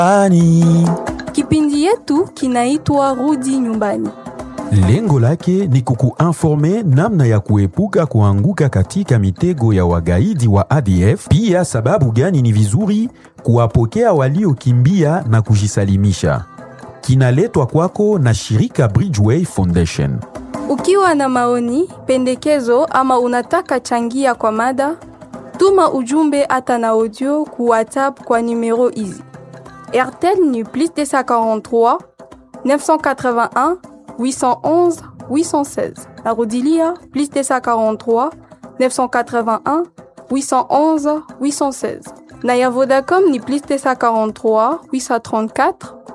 Ani. Kipindi yetu kinaitwa Rudi Nyumbani. Lengo lake ni kukuinforme namna ya kuepuka kuanguka katika mitego ya wagaidi wa ADF, pia sababu gani ni vizuri kuwapokea waliokimbia na kujisalimisha. Kinaletwa kwako na shirika Bridgeway Foundation. Ukiwa na maoni, pendekezo ama unataka changia kwa mada, tuma ujumbe hata na audio ku WhatsApp kwa numero hizi: RTL ni plus 243 981 811 816. Narudilia plus 243 981 811 816. Na ya Vodacom ni plus 243 834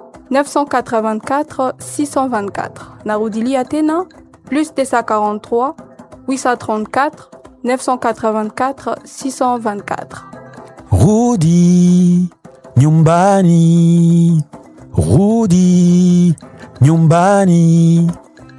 984 624. Narudilia tena plus 243 834 984 624. Rudi nyumbani, rudi nyumbani.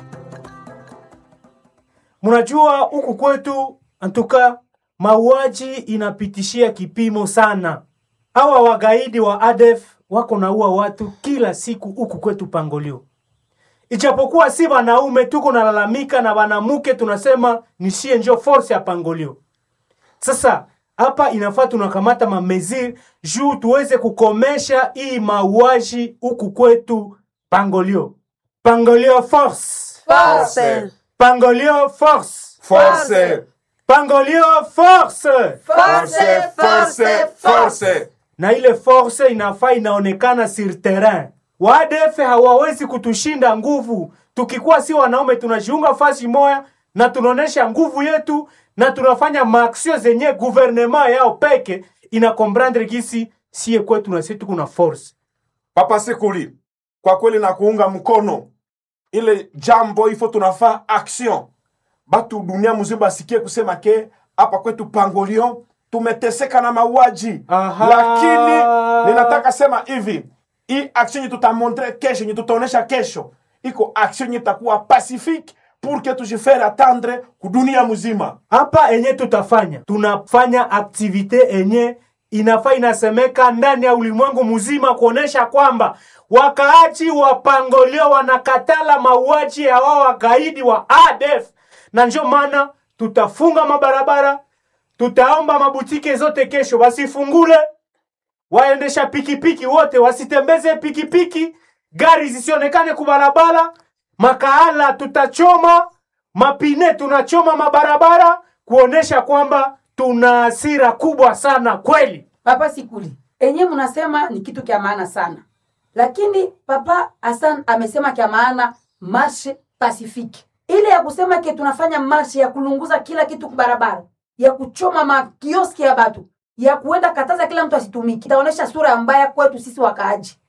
Mnajua huku kwetu antuka mauaji inapitishia kipimo sana. Hawa wagaidi wa ADF wako naua watu kila siku huku kwetu Pangolio. Ijapokuwa si wanaume tuko nalalamika na wanamuke tunasema nishie njo force ya Pangolio. Sasa hapa inafaa tunakamata mameziri juu tuweze kukomesha hii mauaji huku kwetu Pangolio. Pangolio force. Force. Pangolio force. Force. Pangolio force. Force, force, force. Na ile force inafaa inaonekana sur terrain. Wadefe hawawezi kutushinda nguvu. Tukikuwa si wanaume tunajiunga fasi moya na tunaonesha nguvu yetu na tunafanya maaksio zenye guvernema yao peke ina comprendre gisi sie kwetu na sisi kuna force. Papa Sekuli, kwa kweli na kuunga mkono ile jambo ifo, tunafaa action, batu dunia mzima basikie kusema ke hapa kwetu Pangolio tumeteseka na mauaji, Aha. lakini ninataka sema hivi, hii action yenye tutamontre kesho, yenye tutaonesha kesho, iko action yenye itakuwa pacifique pour que tujifere attendre kudunia mzima. Hapa enye tutafanya tunafanya aktivite enye inafaa inasemeka ndani ya ulimwengu mzima kuonesha kwamba wakaaji wa Pangolio wanakatala mauaji ya wao wagaidi wa ADF, na ndio maana tutafunga mabarabara, tutaomba mabutike zote kesho wasifungule, waendesha pikipiki wote wasitembeze pikipiki, gari zisionekane kubarabara, makaala tutachoma, mapine tunachoma mabarabara, kuonesha kwamba tuna hasira kubwa sana kweli. Papa Sikuli, enye mnasema ni kitu kya maana sana, lakini Papa Hassan amesema kya maana marshe pacifique, ile ya kusema ke tunafanya marshe ya kulunguza kila kitu kubarabara, ya kuchoma makioski ya batu, ya kuenda kataza kila mtu asitumiki, itaonesha sura mbaya kwetu sisi wakaaji.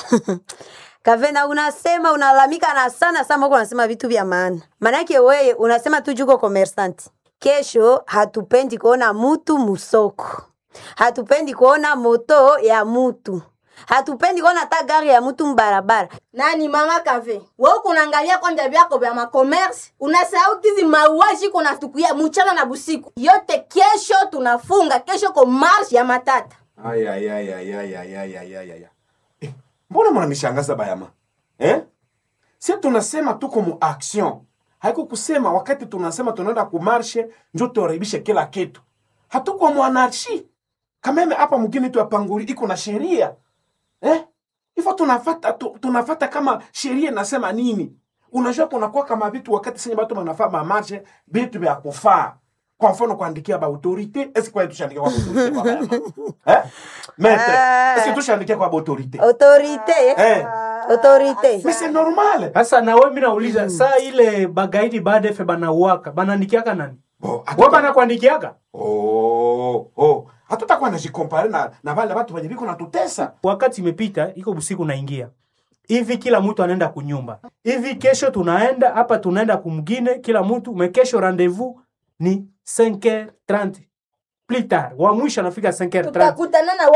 Kavena, unasema unalalamika na sana sana, uko unasema vitu vya maana. Maana yake wewe unasema tu juko commerçant. Kesho hatupendi kuona mutu musoko, hatupendi kuona moto ya mutu, hatupendi kuona hata gari ya mutu mbarabara. nani mama kave wewe kunaangalia kwanja vyako vya makomersi unasahau kizi mauaji kunatukuia mchana na busiku yote kesho tunafunga kesho ko marshi ya matata Ay, ay, ay, ay, ay, ay, ay, ay, ay, ay. Eh, mbona mnanishangaza bayama eh? si tunasema tuko mu action haiko kusema wakati tunasema tunaenda kumarshe njo tuharibishe kila kitu hatuko mwanarshi kameme hapa mgini tu ya panguli iko na sheria eh? ifo tunafata tu, tunafata kama sheria inasema nini unajua kunakuwa kama vitu wakati senye batu banafaa bamarshe vitu vya kufaa kwa mfano kuandikia ba autorite eske kwa tushandikia kwa autorite kwa bayama eh? Maître, Ah. eske tushandikia kwa autorite Autorite, eh? autorite. mais c'est normal Sasa na wewe mimi nauliza saa ile bagaidi badefe banauaka banandikiaka nani? Bo, Wewe hatuta- banakuandikiaka? oh, oh. hatutakuwa najikompare na, na vale watu wenye viko natutesa wakati imepita iko busiku naingia hivi kila mtu anaenda kunyumba hivi kesho tunaenda hapa tunaenda kumgine kila mtu mekesho rendez-vous ni 5h30 plus tard wa mwisho anafika 5h30 tutakutana na